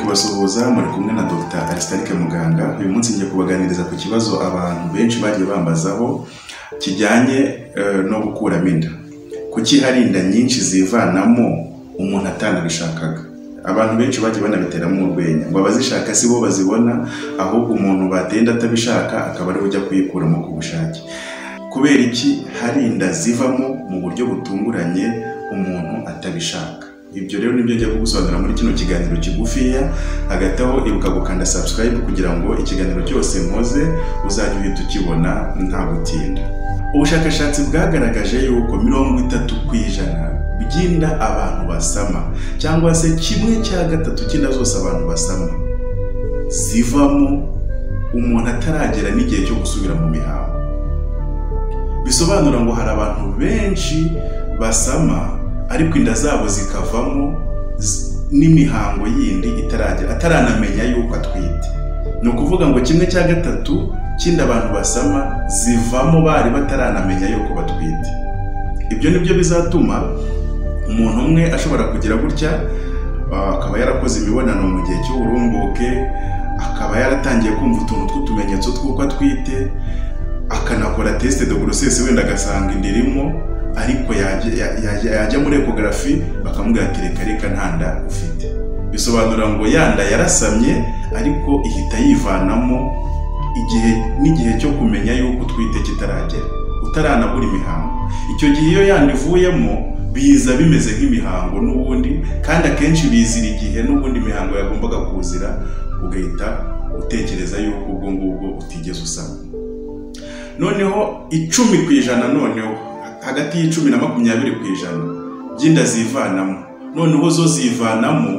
kubasuhuza muri kumwe na Dr Arisitarike Muganga uyu munsi ngiye kubaganiriza ku kibazo abantu benshi bagiye bambazaho kijyanye eh, no gukuramo inda kuki hari inda nyinshi zivanamo umuntu atanabishakaga abantu benshi bagiye banabiteramo urwenya ngo abazishaka si bo bazibona ahubwo umuntu batenda atabishaka akaba ariwe ujya kuyikuramo ku bushake kubera iki hari inda zivamo mu buryo butunguranye umuntu atabishaka ibyo rero nibyo njya kugusobanurira muri kino kiganiro kigufiya hagati aho ibuka gukanda subscribe kugira ngo ikiganiro cyose mpoze uzajye uhita ukibona nta gutinda ubushakashatsi bwagaragaje yuko mirongo itatu ku ijana by'inda abantu basama cyangwa se kimwe cya gatatu cy'inda zose abantu basama zivamo umuntu ataragera n'igihe cyo gusubira mu mihango bisobanura ngo hari abantu benshi basama ariko inda zabo zikavamo z- n'imihango yindi itaragera ataranamenya yuko atwite ni ukuvuga ngo kimwe cya gatatu cy'inda abantu basama zivamo bari bataranamenya yuko batwite ibyo ni byo bizatuma umuntu umwe ashobora kugira gutya ah, akaba yarakoze imibonano mu gihe cy'uburumbuke akaba yaratangiye kumva utuntu tw'utumenyetso tw'uko atwite akanakora tesite de grossesse wenda agasanga inda irimo ariko yajya- ya- ya- yajya muri ekogarafi bakamubwira ati reka reka nta nda ufite bisobanura ngo ya nda yarasamye ariko ihita yivanamo igihe n'igihe cyo kumenya yuko utwite kitaragera utaranabura imihango icyo gihe iyo yanda ivuyemo biza bimeze nk'imihango n'ubundi kandi akenshi bizira igihe n'ubundi imihango yagombaga kuzira ugahita utekereza yuko ubwo ngubwo utigeze usama noneho icumi ku ijana noneho hagati y'icumi na makumyabiri ku ijana by'inda zivanamo noneho zo zivanamo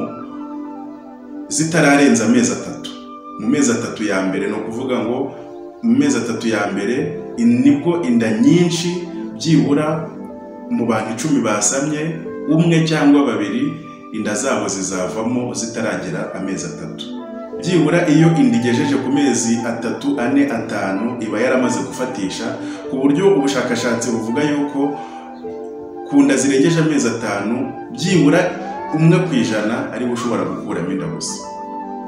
zitararenza amezi atatu mu mezi atatu ya mbere ni ukuvuga ngo mu mezi atatu ya mbere in- nibwo inda nyinshi byibura mu bantu icumi basamye umwe cyangwa babiri inda zabo zizavamo zitaragera amezi atatu byibura iyo inda igejeje ku mezi atatu ane atanu iba yaramaze gufatisha ku buryo ubushakashatsi buvuga yuko ku nda zirengeje amezi atanu byibura umwe ku ijana ariwe ushobora gukuramo inda gusa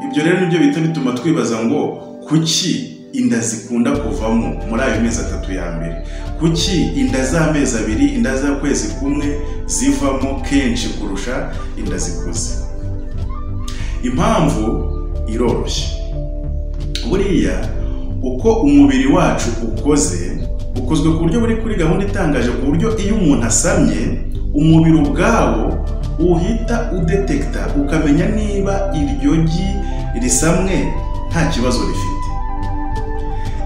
ibyo rero nibyo bihita bituma twibaza ngo kuki inda zikunda kuvamo muri ayo mezi atatu ya mbere kuki inda z'amezi abiri inda z'ukwezi kumwe zivamo kenshi kurusha inda zikuze impamvu iroroshye buriya uko umubiri wacu ukoze ukozwe ku buryo buri kuri gahunda itangaje ku buryo iyo umuntu asamye umubiri ubwawo uhita udetekita ukamenya niba iryo gi risamwe nta kibazo rifite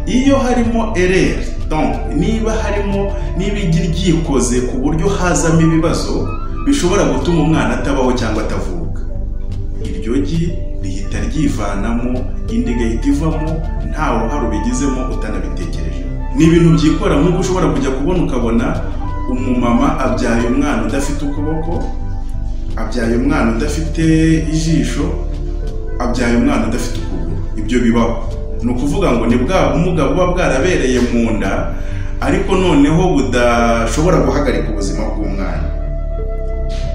iyo harimo ereri donc niba harimo niba igi ryikoze ku buryo hazamo ibibazo bishobora gutuma umwana atabaho cyangwa atavuka iryo gi rihita ryivanamo indi igahita ivamo nta ruhare ubigizemo utanabitekereje ni ibintu byikora nk'uko ushobora kujya kubona ukabona umumama abyaye umwana udafite ukuboko abyaye umwana udafite ijisho abyaye umwana udafite ukuguru ibyo bibaho ni ukuvuga ngo ni bwa bumuga buba bwarabereye mu nda ariko noneho budashobora guhagarika ubuzima bw'umwana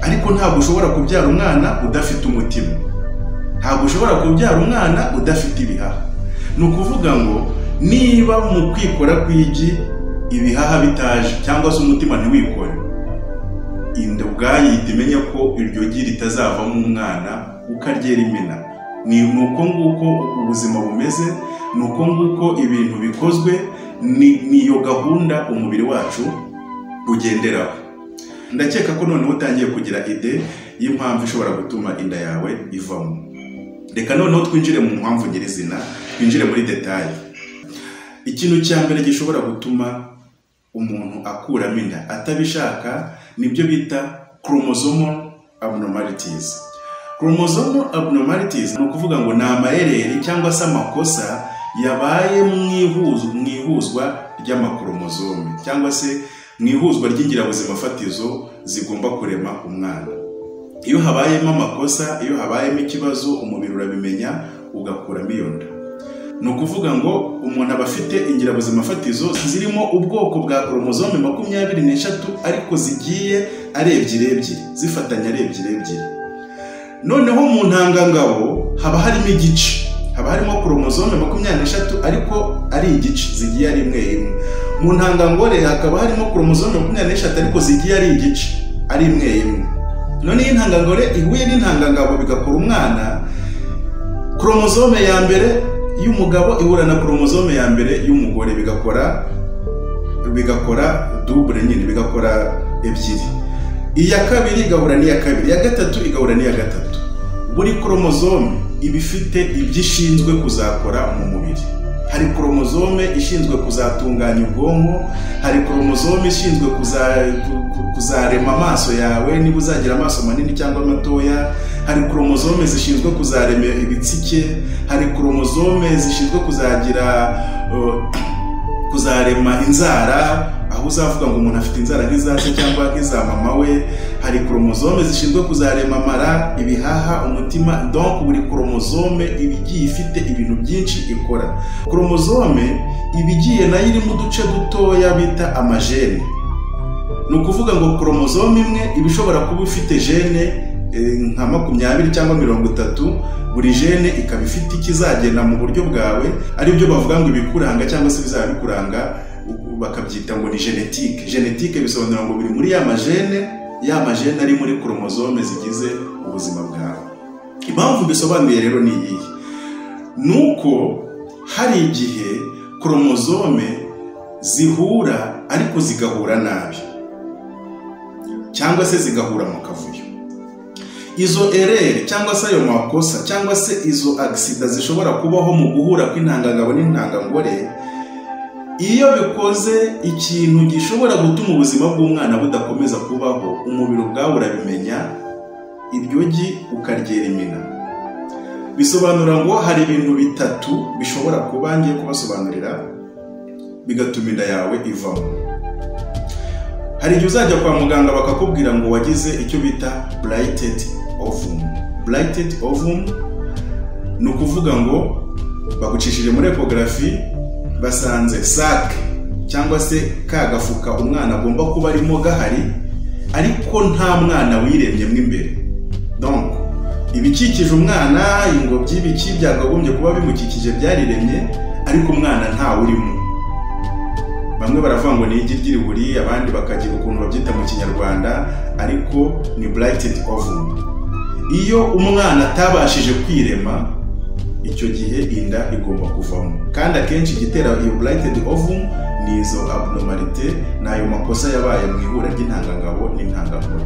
ariko ntabwo ushobora kubyara umwana udafite umutima ntabwo ushobora kubyara umwana udafite ibihaha ni ukuvuga ngo niba mu kwikora kw'igi ibihaha bitaje cyangwa se umutima ntiwikore inda ubwayo ihita imenya ko iryo gi ritazavamo umwana ukaryera imena ni ni uko nguko ubuzima bumeze ni uko nguko ibintu bikozwe ni ni iyo gahunda umubiri wacu ugenderaho ndakeka ko noneho utangiye kugira ide y'impamvu ishobora gutuma inda yawe ivamo reka noneho twinjire mu mpamvu nyirizina twinjire muri detaye ikintu cya mbere gishobora gutuma umuntu akuramo inda atabishaka nibyo bita chromosomal abnormalities chromosomal abnormalities ni ukuvuga ngo ni amayeri cyangwa se amakosa yabaye mu ihuzu- mu ihuzwa ry'amakoromozome cyangwa se mu ihuzwa ry'ingirabuzima fatizo zigomba kurema umwana iyo habayemo amakosa iyo habayemo ikibazo umubiri urabimenya ugakuramo iyo nda ni ukuvuga ngo umuntu aba afite ingirabuzima fatizo zirimo ubwoko bwa koromozome makumyabiri n'eshatu ariko zigiye ari ebyiri ebyiri zifatanya ari ebyiri ebyiri noneho mu ntangangabo haba harimo igice haba harimo poromozome makumyabiri n'eshatu ariko ari igice zigiye ari imwe imwe mu ntangangore hakaba harimo poromozome makumyabiri n'eshatu ariko zigiye ari igice ari imwe imwe none iyo intangangore ihuye n'intangangabo bigakora umwana poromozome ya mbere y'umugabo ihura na poromozome ya mbere y'umugore bigakora bigakora dubure nyine bigakora ebyiri iya kabiri igahura n'iya kabiri iya gatatu igahura n'iya gatatu buri koromozome iba ifite ibyo ishinzwe kuzakora mu mubiri hari koromozome ishinzwe kuzatunganya ubwonko hari koromozome ishinzwe kuza- ku- kuzarema amaso yawe niba uzagira amaso manini cyangwa matoya hari koromozome zishinzwe kuzarema ibitsike hari koromozome zishinzwe kuzagira uh, kuzarema inzara aho uzavuga ngo umuntu afite inzara nk'iza se cyangwa nk'iza mama we hari koromozome zishinzwe kuzarema amara ibihaha umutima donc buri koromozome iba igiye ifite ibintu byinshi ikora koromozome iba igiye nayo irimo uduce dutoya bita amajene ni ukuvuga ngo koromozome imwe iba ishobora kuba ifite jene eh, nka makumyabiri cyangwa mirongo itatu buri jene ikaba ifite ikizagenda mu buryo bwawe aribyo bavuga ngo ibikuranga cyangwa se bizaba bikuranga u- bakabyita ngo ni genetike genetike bisobanura ngo biri muri ya majene ya majene ari muri koromozome zigize ubuzima bwawe impamvu mbisobanuye rero ni iyihe ni uko hari igihe koromozome zihura ariko zigahura nabi cyangwa se zigahura mu kavuyo izo ereri cyangwa se ayo makosa cyangwa se izo agisida zishobora kubaho mu guhura kw'intangangabo n'intangangore iyo bikoze ikintu gishobora gutuma ubuzima bw'umwana budakomeza kubaho umubiri ubwawe urabimenya iryogi ukaryera imina bisobanura ngo hari ibintu bitatu bishobora kuba ngiye kubasobanurira bigatuma inda yawe ivamo hari igihe uzajya kwa muganga bakakubwira ngo wagize icyo bita blighted ovum blighted ovum ni ukuvuga ngo bagucishije muri ekogarafi basanze sac cyangwa se ka gafuka umwana agomba kuba arimo gahari ariko nta mwana wiremye mo imbere donc ibikikije umwana ingobyi ibiki byakagombye kuba bimukikije byariremye ariko umwana ntawe urimo bamwe baravuga ngo ni igi ry'iriburi abandi bakagira ukuntu babyita mu kinyarwanda ariko ni burayitedi ovum iyo umwana atabashije kwirema icyo gihe inda igomba kuvamo kandi akenshi igitera iyo burayitedi ovum ni izo abnormalite ni ayo makosa yabaye mu ihura ry'intangangabo n'intangangore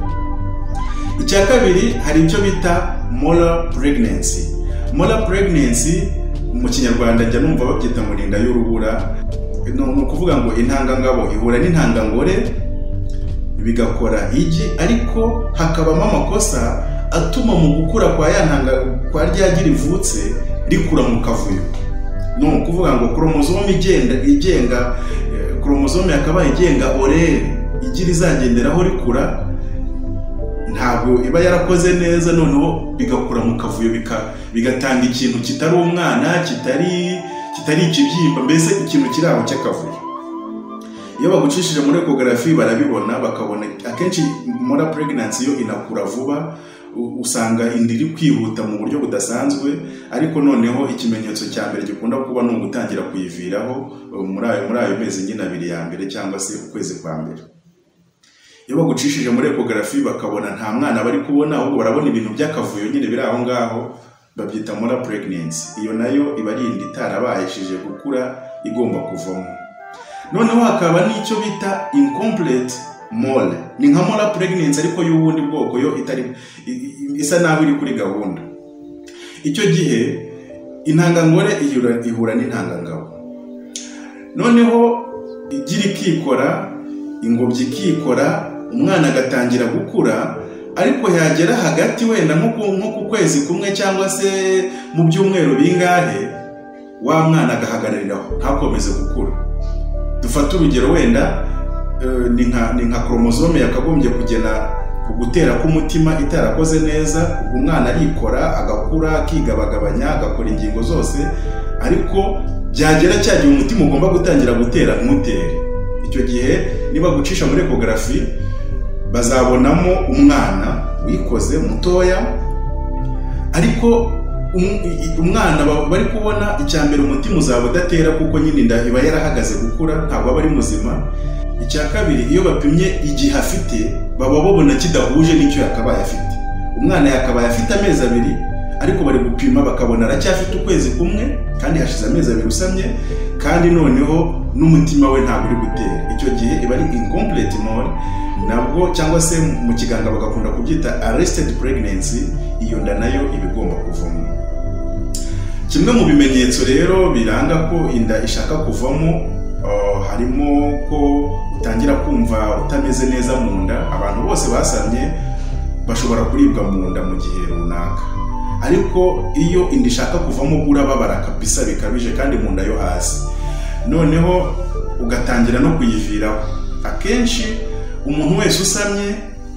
icya kabiri hari icyo bita moral pregnancy moral pregnancy mu kinyarwanda njya numva babyita ngo ni inda y'urubura ni ni ukuvuga ngo intangangabo ihura n'intangangore bigakora igi ariko hakabamo amakosa atuma mu gukura kwa ya ntanga kwa rya gi rivutse rikura mu kavuyo ni ukuvuga ngo koromozome igenda igenga eh, koromozome yakabaye igenga orere igi rizagenderaho rikura ntabwo iba yarakoze neza noneho bigakura mu kavuyo bika- bigatanga ikintu kitari umwana kitari kitari ikibyimba mbese ikintu kiri aho cy'akavuyo iyo bagucishije muri ekogarafi barabibona bakabona akenshi mora pregnancy yo inakura vuba u- usanga inda iri kwihuta mu buryo budasanzwe ariko noneho ikimenyetso cya mbere gikunda kuba ni ugutangira kuyiviraho eh, muri ayo muri ayo mezi nyine abiri ya mbere cyangwa se ukwezi kwa mbere iyo bagucishije muri ekogarafi bakabona nta mwana bari kubona ahubwo barabona ibintu by'akavuyo nyine biri aho ngaho babyita mora pregnancy iyo nayo iba ari inda itarabaheshije gukura igomba kuvamo noneho hakaba n'icyo bita incomplete mole ni nka mora pregnancy ariko y'ubundi bwoko yo itari i- i- isa naho iri kuri gahunda icyo gihe intangangore ihura- ihura n'intangangabo noneho igira ikikora ingobyi ikikora umwana agatangira gukura ariko yagera hagati wenda nko ku- nko ku kwezi kumwe cyangwa se mu byumweru bingahe wa mwana agahagarariraho ntakomeze gukura dufate urugero wenda eh, ni nka ni nka koromozome yakagombye kugena ku gutera k'umutima itarakoze neza ubwo umwana arikora agakura akigabagabanya agakora ingingo zose ariko byagera cya gihe umutima ugomba gutangira gutera ntutere icyo gihe niba gucisha muri ekogarafi bazabonamo umwana wikoze mutoya ariko um- i- umwana ba- bari kubona icya mbere umutima uzaba udatera kuko nyine inda iba yarahagaze gukura ntabwo aba ari muzima icya kabiri iyo bapimye igihe afite baba babona kidahuje n'icyo yakabaye afite umwana yakabaye afite amezi abiri ariko bari gupima bakabona aracyafite ukwezi kumwe kandi hashize amezi abiri usamye kandi noneho n'umutima we ntabwo uri gutera icyo gihe iba ari incomplete mole nabwo cyangwa se mu kiganga bagakunda kubyita arrested pregnancy iyo nda nayo iba igomba kuvamo kimwe mu bimenyetso rero biranga ko inda ishaka kuvamo uh, harimo ko utangira kumva utameze neza mu nda abantu bose basamye bashobora kuribwa mu nda mu gihe runaka ariko iyo inda ishaka kuvamo ubwo urababara kabisa bikabije kandi mu nda yo hasi noneho ugatangira no kuyiviraho akenshi umuntu wese usamye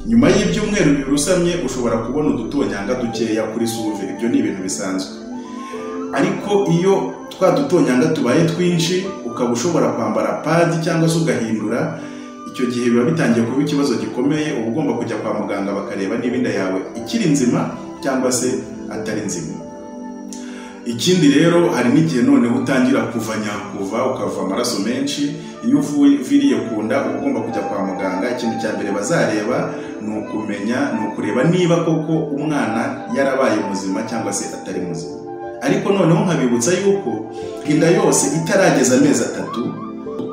nyuma y'ibyumweru bibiri usamye ushobora kubona udutonyanga dukeya kuri suve ibyo ni ibintu bisanzwe ariko iyo twa dutonyanga tubaye twinshi ukaba ushobora kwambara padi cyangwa se ugahindura icyo gihe biba bitangiye kuba ikibazo gikomeye uba ugomba kujya kwa muganga bakareba niba inda yawe ikiri nzima cyangwa se atari nzima ikindi rero hari n'igihe noneho utangira kuva nyakuva ukava amaraso menshi iyo uviriye ku nda uba ugomba kujya kwa muganga ikintu cya mbere bazareba ni ukumenya ni ukureba niba koko umwana yarabaye muzima cyangwa se atari muzima ariko noneho nkabibutsa yuko inda yose itarageza amezi atatu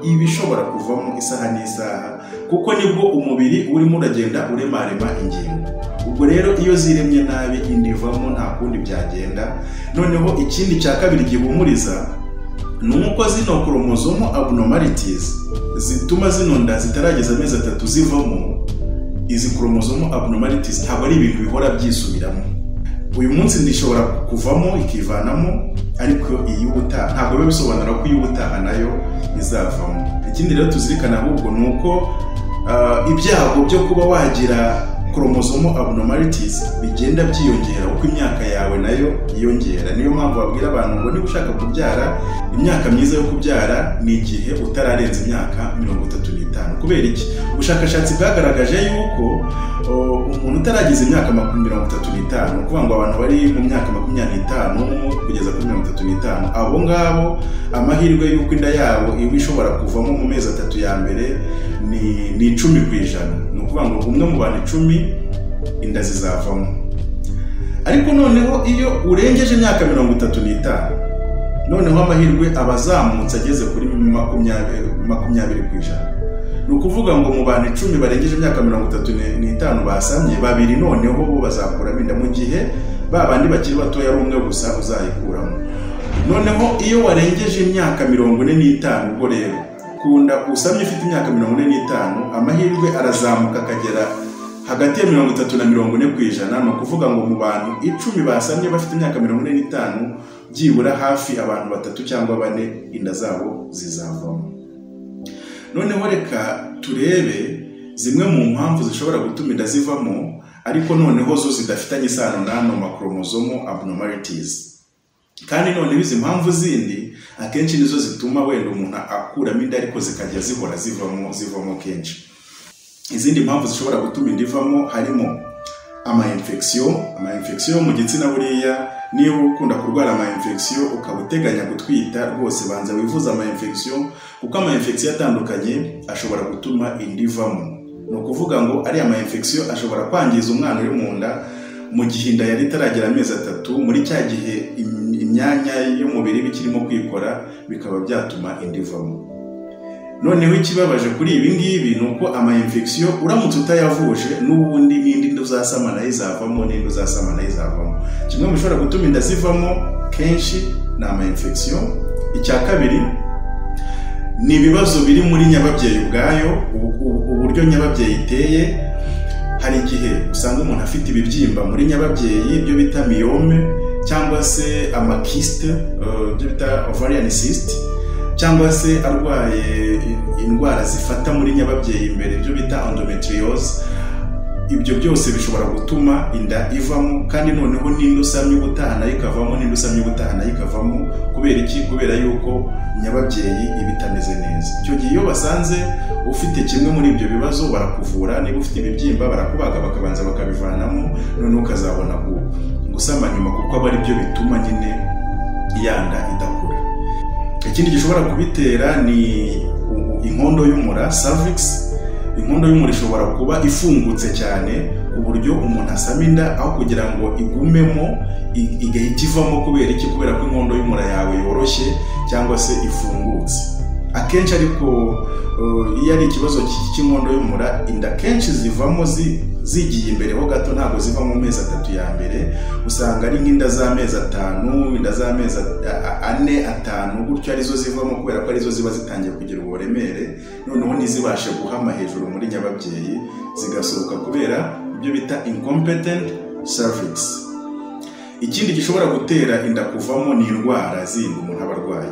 iba ishobora kuvamo isaha n'isaha kuko nibwo umubiri urimo uragenda uremarema ingingo ubwo rero iyo ziremye nabi inda ivamo nta kundi byagenda noneho ikindi cya kabiri gihumuriza ni uko zino koromozomo abnormalities zituma zino nda zitarageza amezi atatu zivamo izi koromozomo abnormalities ntabwo ari ibintu bihora byisubiramo uyu munsi ndishobora kuvamo ikivanamo ariko iyi ubutaha ntabwo biba bisobanura ko iyi ubutaha nayo izavamo ikindi rero tuzirikana ahubwo ni uko ah, ibyago byo kuba wagira koromosomo abnormalities bigenda byiyongera uko imyaka yawe nayo yiyongera niyo mpamvu babwira abantu ngo niba ushaka kubyara imyaka myiza yo kubyara ni igihe utararenza imyaka mirongo itatu n'itanu kubera iki ubushakashatsi bwagaragaje yuko uh, umuntu utarageza imyaka makumyabiri mirongo itatu n'itanu ni ukuvuga ngo abantu bari mu myaka makumyabiri n'itanu kugeza kuri mirongo itatu n'itanu abo ngabo amahirwe y'uko inda yabo iba ishobora kuvamo mu mezi atatu ya mbere ni ni icumi ku ijana ni ukuvuga ngo umwe mu bantu icumi inda zizavamo ariko noneho iyo urengeje imyaka mirongo itatu n'itanu noneho amahirwe aba azamutse ageze kuri makumyabiri makumyabiri ku ijana ni ukuvuga ngo mu bantu icumi barengeje imyaka mirongo itatu n'itanu basamye babiri noneho bo bazakuramo inda mu gihe ba bandi bakiri batoya ari umwe gusa uzayikuramo noneho iyo warengeje imyaka mirongo ine n'itanu ubwo rero kunda usamye ufite imyaka mirongo ine n'itanu amahirwe arazamuka akagera hagati ya mirongo itatu na mirongo ine ku ijana ni ukuvuga ngo mu bantu icumi basamye bafite imyaka mirongo ine n'itanu byibura hafi abantu batatu cyangwa bane inda zabo zizavamo noneho reka turebe zimwe mu mpamvu zishobora gutuma inda zivamo ariko noneho zo zidafitanye isano n'ano makoromozomo abnormalities kandi noneho izi mpamvu zindi akenshi nizo zituma wenda umuntu akuramo inda ariko zikajya zihora zivamo zivamo kenshi izindi mpamvu zishobora gutuma inda ivamo harimo amainfection amainfection mu gitsina buriya niba ukunda kurwara amainfection ukaba uteganya gutwita rwose banza wivuza amainfection kuko amainfection atandukanye ashobora gutuma inda ivamo ni ukuvuga ngo ariya amainfection ashobora kwangiza umwana uri mu nda mu gihe inda yari itaragera amezi atatu muri cya gihe im- imyanya y'umubiri iba ikirimo kwikora bikaba byatuma inda ivamo noneho ikibabaje kuri ibi ngibi ni uko amainfection uramutse utayavuje n'ubundi n'indi nda uzasama nayo izavamo n'indi uzasama nayo izavamo kimwe mu bishobora gutuma inda zivamo kenshi ni amainfection icya kabiri ni ibibazo biri muri nyababyeyi ubwayo ubu- ubu- uburyo nyababyeyi iteye hari igihe usanga umuntu afite ibibyimba muri nyababyeyi ibyo bita miyome cyangwa se amakisite eh, ibyo bita ovarian cyst cyangwa se arwaye indwara zifata muri nyababyeyi imbere ibyo bita endometriose ibyo byose bishobora gutuma inda ivamo kandi noneho n'inda usamye ubutaha nayo ikavamo n'inda usamye ubutaha nayo ikavamo kubera iki kubera yuko nyababyeyi iba itameze neza icyo gihe iyo basanze ufite kimwe muri ibyo bibazo barakuvura niba ufite ibibyimba barakubaga bakabanza bakabivanamo noneho ukazabona gu- gusa gusama nyuma kuko aba ari byo bituma nyine yanda idakura ikindi gishobora kubitera ni u- inkondo y'umura cervix inkondo y'umura ishobora kuba ifungutse cyane ku buryo umuntu asama inda aho kugira ngo igumemo i- igahita ivamo kubera iki kubera ko inkondo y'umura yawe yoroshye cyangwa se ifungutse akenshi ariko eh, iyo ari ikibazo cy- cy'inkondo y'umura inda kenshi zivamo zi- zigiye imbere ho gato ntabwo ziva mu mezi atatu ya mbere usanga ari nk'inda z'amezi atanu inda z'amezi at- a- ane atanu gutyo arizo zivamo kubera ko arizo ziba zitangiye kugira uburemere noneho ntizibashe guhama hejuru muri nyababyeyi zigasohoka kubera ibyo bita incompetent cervix ikindi gishobora gutera inda kuvamo ni indwara zindi umuntu aba arwaye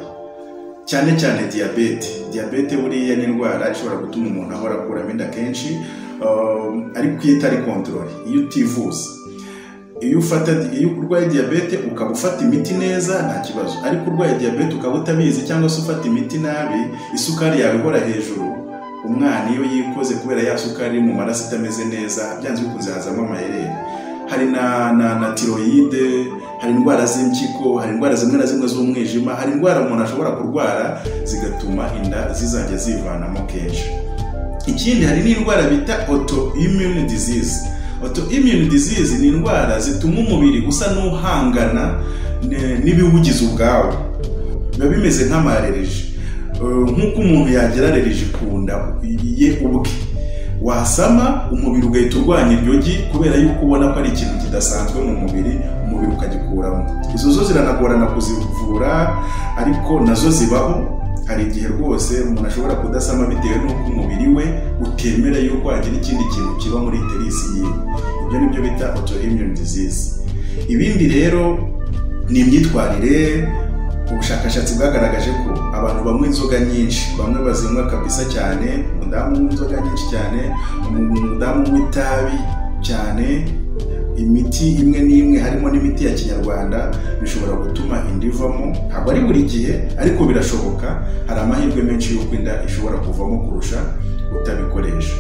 cyane cyane diyabete diyabete buriya ni indwara ishobora gutuma umuntu ahora akuramo inda kenshi um, ariko iyo itari kontorore iyo utivuza iyo ufata iyo urwaye diyabete ukaba ufata imiti neza nta kibazo ariko urwaye diyabete ukaba utabizi cyangwa se ufata imiti nabi isukari yawe ihora hejuru umwana iyo yikoze kubera ya sukari iri mu maraso itameze neza byanze bikunze hazamo amayeri hari na na na tiroyide hari indwara z'impyiko hari indwara zimwe na zimwe z'umwijima hari indwara umuntu ashobora kurwara zigatuma inda zizajya zivanamo kenshi ikindi hari n'indwara bita autoimmune disease autoimmune disease ni indwara zituma umubiri usa n'uhangana ne- n'ibiwugize ubwawo biba bimeze nk'amarereji nk'uko umuntu yagira arereji ku nda ye ubwe wasama umubiri ugahita urwanya iryo gi kubera yuko ubona ko ari ikintu kidasanzwe mu mubiri umubiri ukagikuramo izo zo ziranagorana kuzivura ariko nazo zibaho hari igihe rwose umuntu ashobora kudasama bitewe n'uko umubiri we utemera yuko hagira ikindi kintu kiba muri terisi yiwe ibyo ni byo bita autoimmune disease ibindi rero ni imyitwarire ubushakashatsi bwagaragaje ko abantu banywa inzoga nyinshi bamwe bazinywa kabisa cyane umudamu unywa inzoga nyinshi cyane umu- umudamu unywa itabi cyane imiti imwe n'imwe harimo n'imiti ya kinyarwanda bishobora gutuma inda ivamo ntabwo ari buri gihe ariko birashoboka hari amahirwe menshi y'uko inda ishobora kuvamo kurusha utabikoresha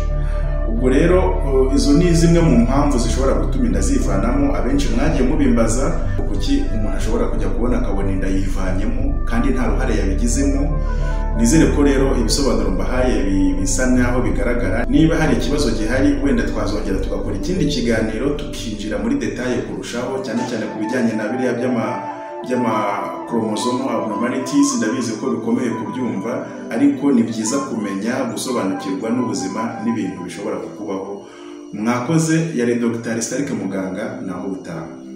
ubwo rero eh, izo ni zimwe mu mpamvu zishobora gutuma inda zivanamo abenshi mwagiye mubimbaza kuki umuntu ashobora kujya kubona akabona inda yivanyemo kandi nta ruhare yabigizemo nizere ko rero ibisobanuro mbahaye bi- bisa nk'aho bigaragara niba hari ikibazo gihari wenda twazongera tugakora ikindi kiganiro tukinjira muri detaye kurushaho cyane cyane ku bijyanye na biriya by'ama by'amakoromozoma abnormalities ndabizi ko bikomeye kubyumva ariko ni byiza kumenya gusobanukirwa n'ubuzima n'ibintu bishobora kukubaho mwakoze yari dogitari sitarike muganga naho ubutaha